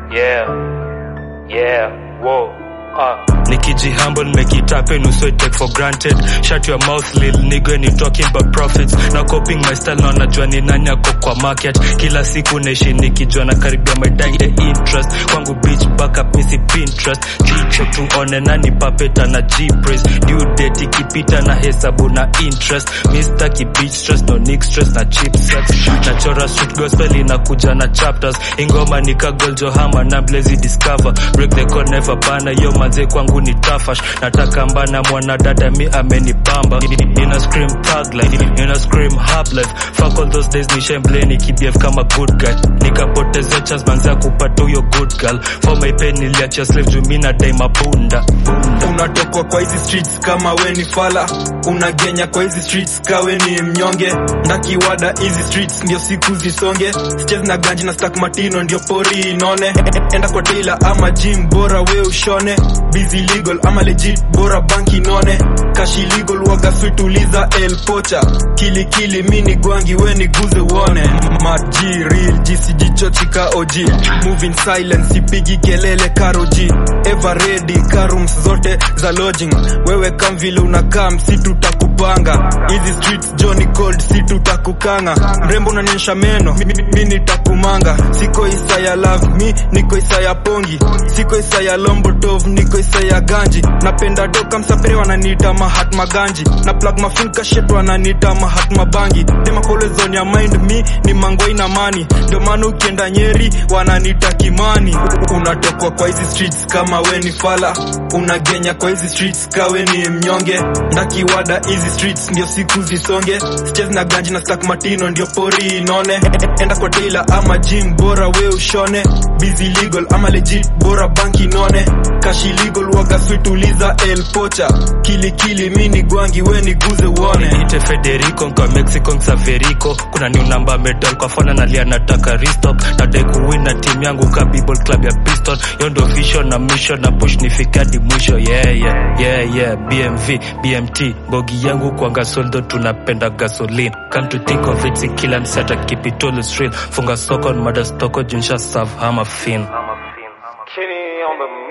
yeah, yeah, whoa, uh. nikijihumble make it happen uso it take for granted shut your mouth lil nigga ni talking about profits na copying my style na najua ni nani ako kwa market kila siku naishi nikijua na karibia my dying interest kwangu bitch back up misi pinterest jicho tuone nani papeta na g-praise due date ikipita na hesabu na interest mr ki bitch stress no nick stress na cheap sex nachora street gospel inakuja na chapters ingoma nikagol johama na blazy discover break the code never bana yo manze kwangu ni tafash nataka mbana mwanadada mi amenibamba nina scream thug life nina scream hap life fuck all those days ni shemble nikibf kama good guy nikapoteza chance manze ya kupata huyo good girl for my pain niliachia slave juu mi nadai mabunda unatokwa kwa hizi streets kama we ni fala unagenya kwa hizi streets kawe ni mnyonge ndakiwada hizi streets ndio siku zisonge sichezi na ganji na stack matino ndio pori inone enda kwa tailor ama gym bora we ushone busy legal ama legit bora banki none kashi legal waga sweet uliza el pocha kili kili mi ni gwangi we ni guze uone maji real jisijichochika og moving silence sipigi kelele karoji ever ready karums zote za lodging wewe kam vile unakaa msi tutakupanga hizi streets Johnny cold si tutakukanga mrembo unanionyesha meno mi, mi, mi nitakumanga siko isa ya love mi niko isa ya pongi siko isa ya lombotov niko isa ya ganji napenda doka msapere wananiita mahatma ganji na plug mafilka shet wananiita mahatma bangi dema kolezon ya mind mi ni mangwai na mani ndio maana ukienda nyeri wananiita kimani unatokwa kwa hizi streets kama we ni fala unagenya kwa hizi streets kawe ni mnyonge ndakiwada hizi streets ndio siku zisonge sichezi na ganji na stack matino ndio pori inone enda kwa tailor ama gym bora we ushone busy legal ama legit bora banki none kashi legal waga sweet uliza el pocha kili kili mi ni gwangi we ni guze uone niite federico kwa mexico nsaverico kuna new namba medal kwa fona nalia nataka restock nadai kuwin na timu yangu ka Bible club ya piston yo ndo vision na mission na push nifike hadi mwisho yeah, yeah, yeah, yeah. bmv bmt bogi yangu kwanga soldo tunapenda gasoline come to think of it si kila msata kipitolo real funga soko mada stoko junsha serve hama fin Kenny on the